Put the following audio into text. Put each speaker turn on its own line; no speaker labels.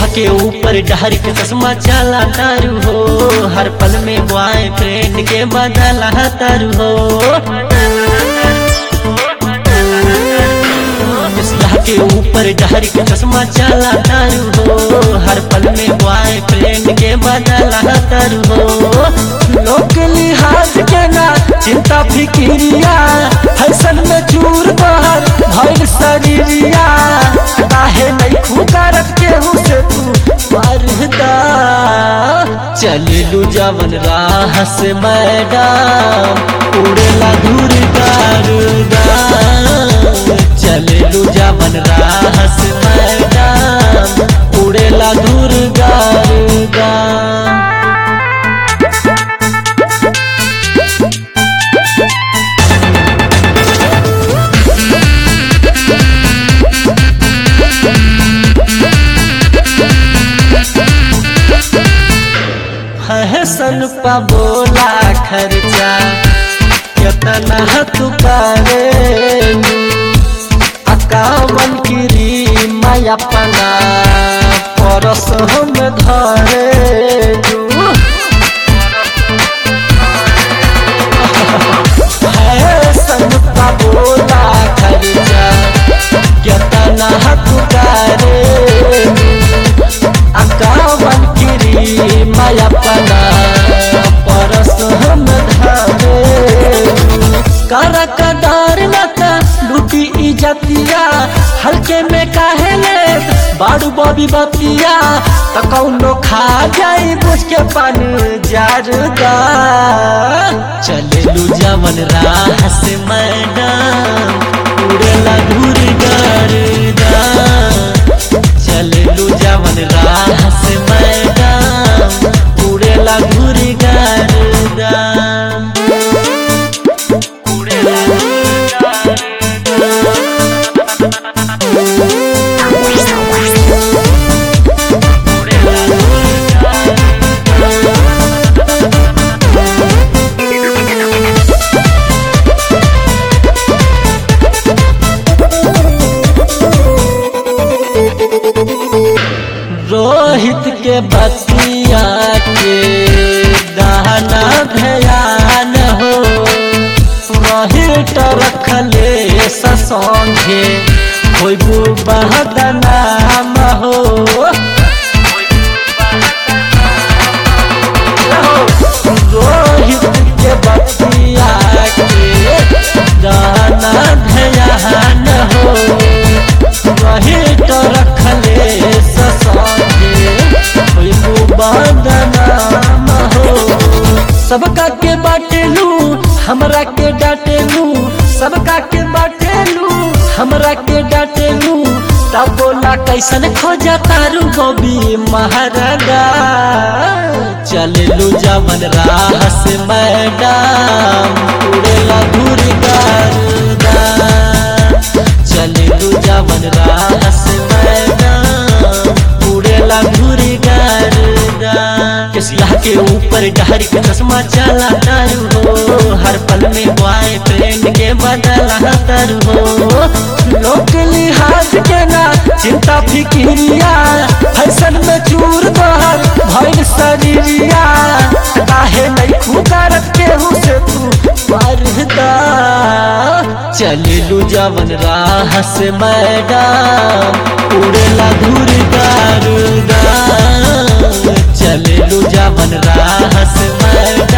के ऊपर डहर के चश्मा चला तारू हो हर पल में बॉय फ्रेंड के बदला तारू हो इसला के ऊपर डहर के चश्मा चला तारू हो हर पल में बॉय फ्रेंड के बदला तारू हो लोग लिहाज के ना चिंता फिक्रिया फैशन में चूर बहर भइल शरीरिया काहे नहीं खुकारत केहू से तू मरदा चललू जवन राह से मैडम उड़ेला दूर गारुदा चललू जवन राह से मैडम उड़ेला दूर गारुदा हसन पा बोला खर्चा कितना तू करे अकावन की माया पना परस हम धरे हसन पा बोला खर्चा कितना तू करे अकावन गिरी माया पना परस हम धारे कर कदार लता लूटी इजतिया हल्के में काहे ले बाड़ू बॉबी बतिया त कौनो खा जाई बुझ के पानी जारदा चले लू जवन राह से मैडम उड़ेला घूर गारदा चललू जवन राह से मैडम उड़ेला घुरी गारदा रोहित के बतिया के दाना भयान हो रोहित रखले ससंगे होइबू बहदनाम हो रोहित के बतिया के दाना भयान हो रोहित रखले ससंगे होइबू बदनाम हो सबका के बाटेलू हमरा के डाटेलू सबका के बाटेलू हमरा के डाटेलू तब बोला कैसन खोजा तारू गोबी महाराजा चललू जवन राह से मैडम उड़ेला घूर गारदा चललू जवन राह से मैडम उड़ेला घूर गारदा किसिया के ऊपर डहर के चश्मा चला तारू हो हर पल में बॉय फ्रेंड के बदला तारू हो लोग लिहाज के ना चिंता फिक्रिया फैशन में चूर बहर भइल शरीरिया काहे नहीं खुकारत केहू से तू मरदा चललू जवन राह से मैडम उड़ेला धूर गारुदा चललू जवन राह से मैडम